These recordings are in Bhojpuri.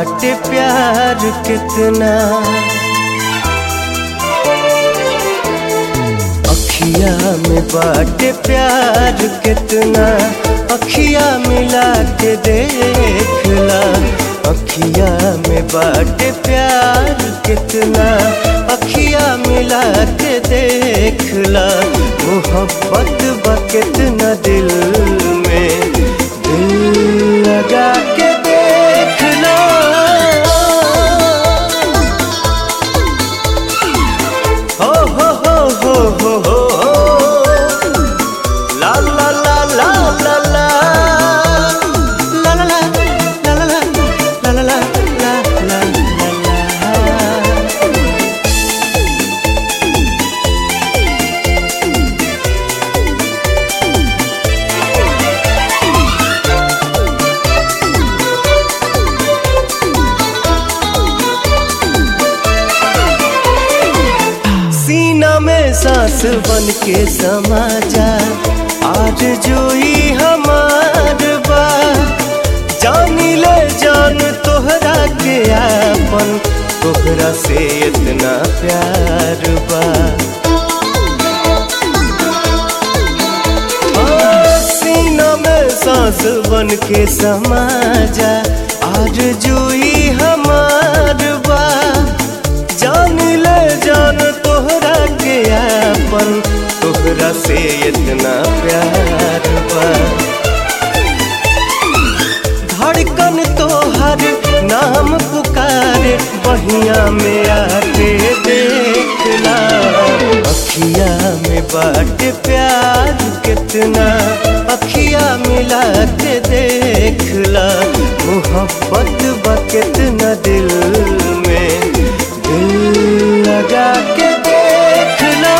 बाटे प्यार कितना अखिया में बाटे प्यार कितना अखिया मिला के देखला अखिया में बाटे प्यार कितना अखिया मिला के देखला मोहब्बत बा कितना दिल में दिल लगा के देखना हो हो हो हो हो हो ला ला ला ला ला ला ला ला ला ला ला ला ला ला ला ला ला सीना में सांस बन के समा जा आज जोई हमार बा जानी ले जान तोहरा के आपन तोहरा से इतना प्यार बा आ, सीना में सांस बन के समा जा आज जोई हमार बा जान ले जान तोहरा के आपन तोहरा से इतना प्यार बा धड़कन तोहर नाम पुकारे बहिया में आके देखला अखिया में बाट प्यार कितना अखिया मिला के देखला मोहब्बत बा कितना दिल में दिल लगा के देखना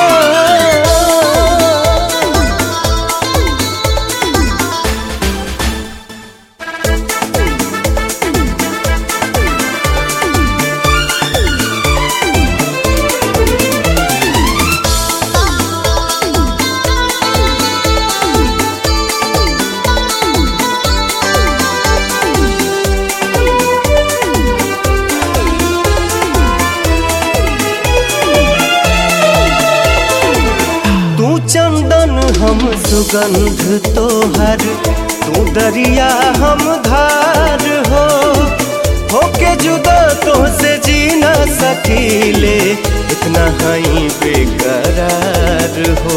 तू चंदन हम सुगंध तोहर तू दरिया हम धार हो होके जुदा तो से जी न सकीले इतना हई बेकरार हो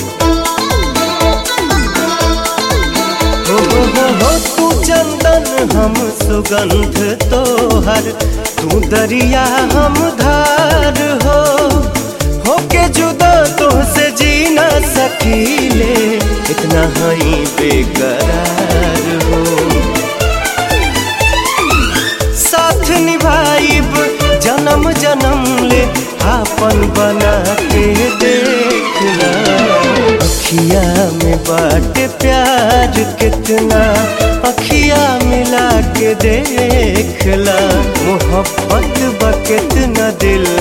हो हो हो हो तू चंदन हम सुगंध तोहर तू दरिया हम धार हो होके जुदा तो से जी न सकीले इतना हई बेकरार हो साथ निभाइब जन्म जन्म ले आपन बना के देखना अखिया में बाट प्यार कितना अखिया मिला के देखला मोहब्बत बा कितना दिल